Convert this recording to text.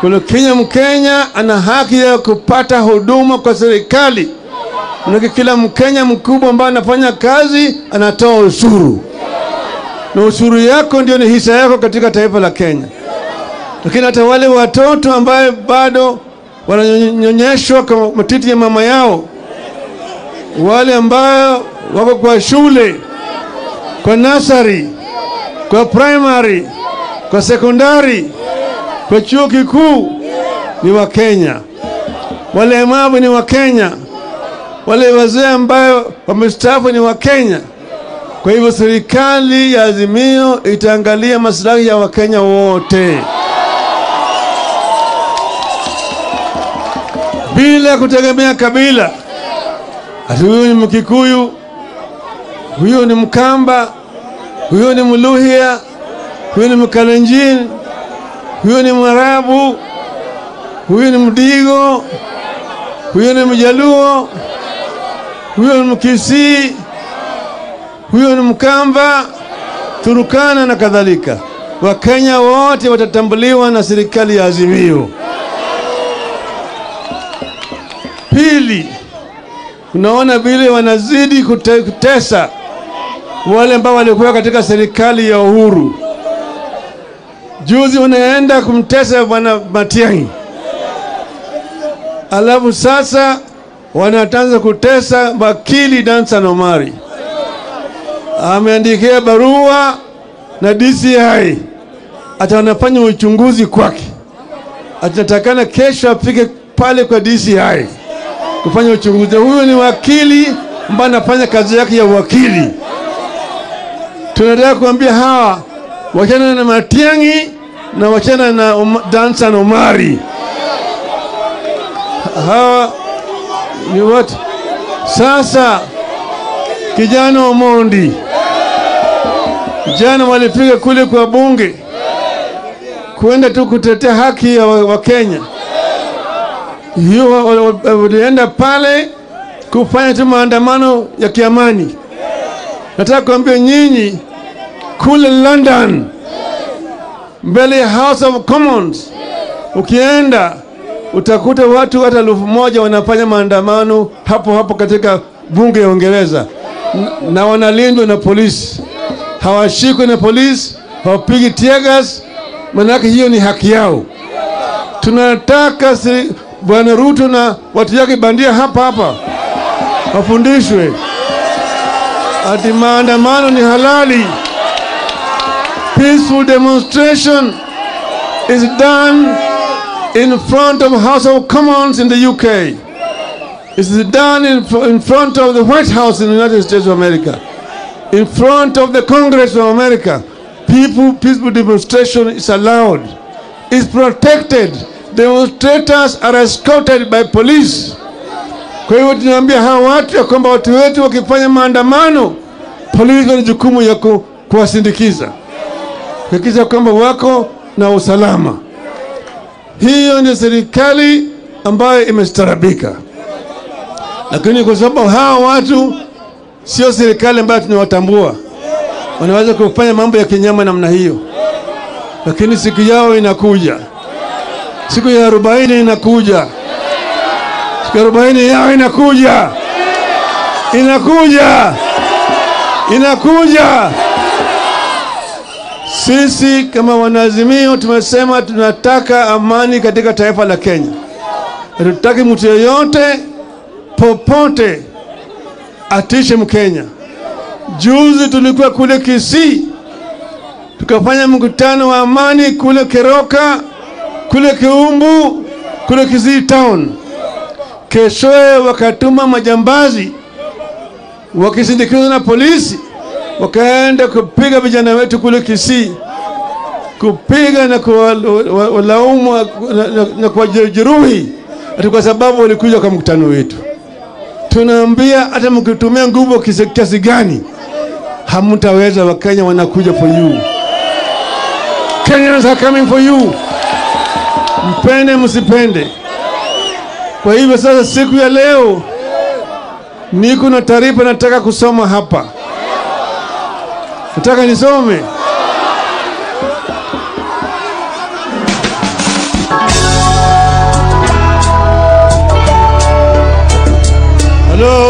Kuna Kenya, Mkenya ana haki ya kupata huduma kwa serikali. Manake kila Mkenya mkubwa ambaye anafanya kazi anatoa ushuru, na ushuru yako ndio ni hisa yako katika taifa la Kenya. Lakini hata wale watoto ambaye bado wananyonyeshwa kwa matiti ya mama yao, wale ambao wako kwa shule, kwa nasari, kwa primary, kwa sekondari, kwa chuo kikuu ni Wakenya. Walemavu ni Wakenya. Wale wazee ambayo wamestaafu ni Wakenya. Kwa hivyo serikali ya Azimio itaangalia maslahi ya Wakenya wote bila kutegemea kabila. Ati huyu ni Mkikuyu, huyu ni Mkamba, huyu ni Mluhya, huyu ni Mkalenjin, huyu ni Mwarabu, huyu ni Mdigo, huyu ni Mjaluo, huyu ni Mkisii, huyu ni Mkamba, Turukana na kadhalika. Wakenya wote watatambuliwa na serikali ya Azimio. Pili, unaona vile wanazidi kute, kutesa wale ambao walikuwa katika serikali ya Uhuru. Juzi wanaenda kumtesa bwana Matiang'i, alafu sasa wanatanza kutesa wakili Dansan Omari. Ameandikia barua na DCI ata wanafanya uchunguzi kwake, atatakana kesho afike pale kwa DCI kufanya uchunguzi. Huyu ni wakili ambaye anafanya kazi yake ya wakili. Tunataka kuambia hawa wachana na Matiang'i na wachana na um, Dansan Omari. Hawa ni watu sasa. Kijana Omondi jana walipiga kule kwa bunge kwenda tu kutetea haki ya Wakenya wa hiyo walienda pale kufanya tu maandamano ya kiamani. Nataka kuambia nyinyi kule London, mbele ya House of Commons, ukienda utakuta watu hata elfu moja wanafanya maandamano hapo hapo katika bunge ya Uingereza, na wanalindwa na polisi, hawashikwi na polisi, hawapigi tear gas, manake hiyo ni haki yao. Tunataka si, Bwana Ruto na watu yake bandia hapa hapa wafundishwe ati maandamano ni halali. Peaceful demonstration is done in front of House of Commons in the UK. It is done in, in front of the White House in the United States of America. In front of the Congress of America. People, peaceful demonstration is allowed. It's protected demonstrators are escorted by police. Kwa hivyo tunaambia hawa watu ya kwamba watu wetu wakifanya maandamano, polisi wana jukumu ya ku, kuwasindikiza kuhakikisha kwamba wako na usalama. Hiyo ni serikali ambayo imestarabika, lakini kwa sababu hawa watu sio serikali ambayo tunawatambua, wanaweza kufanya mambo ya kinyama namna hiyo, lakini siku yao inakuja siku ya arobaini inakuja, siku ya arobaini yao inakuja, inakuja, inakuja. Sisi kama wanaazimio tumesema tunataka amani katika taifa la Kenya. Hatutaki mtu yeyote popote atishe Mkenya. Juzi tulikuwa kule Kisii tukafanya mkutano wa amani kule Keroka kule Kiumbu, kule Kisii town. Keshoe wakatuma majambazi wakisindikizwa na polisi, wakaenda kupiga vijana wetu kule Kisii, kupiga na kuwalaumu na, na, na kuwajeruhi ati kwa sababu walikuja kwa mkutano wetu. Tunaambia hata mkitumia nguvu kiasi gani hamtaweza. Wakenya wanakuja for you. Kenyans are coming for you mpende msipende. Kwa hivyo sasa, siku ya leo niko na taarifa nataka kusoma hapa, nataka nisome. Hello.